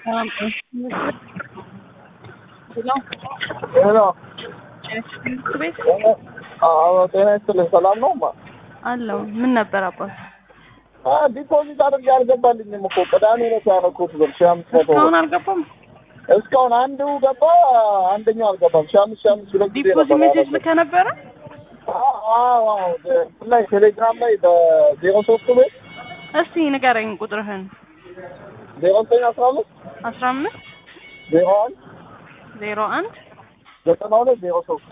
Um, ሄሎ ሄሎ ትምህርት ቤት አዎ፣ ጤና ይስጥልኝ። ሰላም ነው? ማ አለው። ምን ነበር አባት? ዲፖዚት አድርጌ አልገባልኝም እኮ ቅዳሜ ዕለት ያደረኩት ብር ሺህ አምስት መቶ ብር። እስካሁን አልገባም። እስካሁን አንዱ ገባ፣ አንደኛው አልገባም። ሺህ አምስት ሺህ አምስት ሁለት ጊዜ ዲፖዚት ነበር ሜሴጅ ያደረኩት። ልከህ ነበረ? አዎ፣ አዎ፣ አዎ። እንትን ላይ ቴሌግራም ላይ በዜሮ ሶስቱ ቤት እስቲ ንገረኝ ቁጥርህን። ዜሮ ዘጠኝ አስራ አምስት አስራ አምስት ዜሮ አንድ ዜሮ አንድ ዘጠና ሁለት ዜሮ ሶስት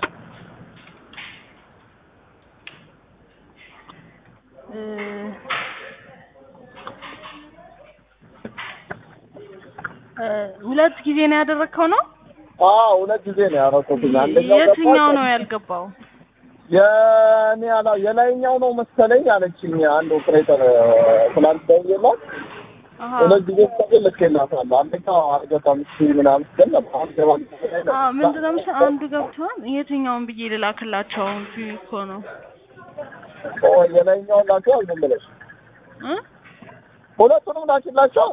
እ እ ሁለት ጊዜ ነው ያደረግከው ነው? አዎ፣ ሁለት ጊዜ ነው ያደረኩት። አንደኛው ገባ፣ የትኛው ነው ያልገባው? የኔ አላ የላይኛው ነው መሰለኝ አለችኝ አንድ ኦፕሬተር ትናንት ደውዬላት አሀ ሁለት ጊዜ ስጠቅል ልኬላታለሁ። አንደኛው አልገባም እሺ ምናምን ስትል ነበር። አሁን ገባ አ ምንድን ነው መሰለህ አንዱ ገብቷል። የትኛውን ብዬ ልላክላቸው እንጂ እኮ ነው የላይኛውን ላቸው ዝም ብለሽ እ ሁለቱንም ላኪላቸው።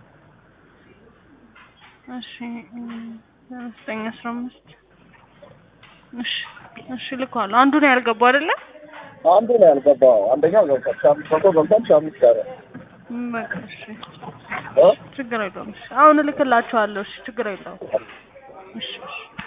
እሺ ዘጠኝ አስራ አምስት እሺ እሺ ልኳለሁ። አንዱ ነው ያልገባው አይደለ? አንዱ ነው ያልገባው። አንደኛው ገብቷል። ሺህ አምስት መቶ ገብቷል። ሺህ አምስት ቀረ እም በቃ እሺ እ ችግር የለውም። እሺ አሁን እልክላቸዋለሁ። እሺ ችግር የለውም። እሺ እሺ